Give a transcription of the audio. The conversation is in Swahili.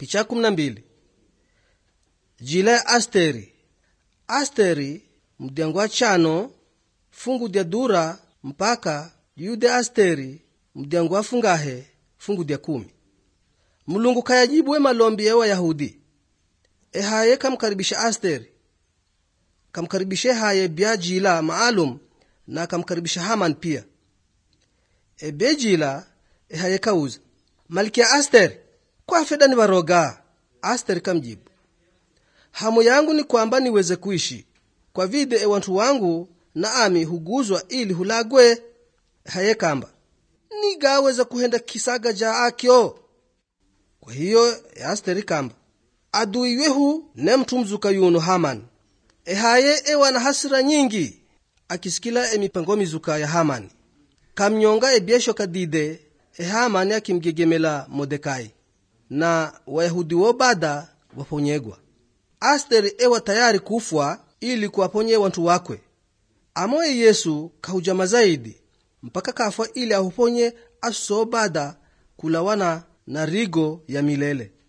picha kumi na mbili jila ya asteri asteri mdyango wa chano fungu dya dura mpaka yude asteri mdyango wa fungahe fungu dya kumi mulungu kayajibu we malombi ya wayahudi ehaye kamkaribisha asteri kamkaribisha haye bya jila maalum na kamkaribisha haman pia ebe jila ehaye kauza malkia asteri kwa feda ni varoga asteri kamjibu hamu yangu ni kwamba niweze kuishi kwa vide ewantu wangu na ami huguzwa ili hulagwe haye kamba nigaweza kuhenda kisaga ja akyo kwa hiyo asteri kamba adui wehu ne mtu mzuka yuno haman ehaye ewa na hasira nyingi akisikila emipango mizuka ya hamani kamnyonga ebyesho kadide ehamani akimgegemela modekai na wayahudi wo bada waponyegwa asteri ewa tayari kufwa ili kuwaponye wantu wakwe amoye yesu kahujama zaidi mpaka kafwa ili ahuponye aso bada kulawana na rigo ya milele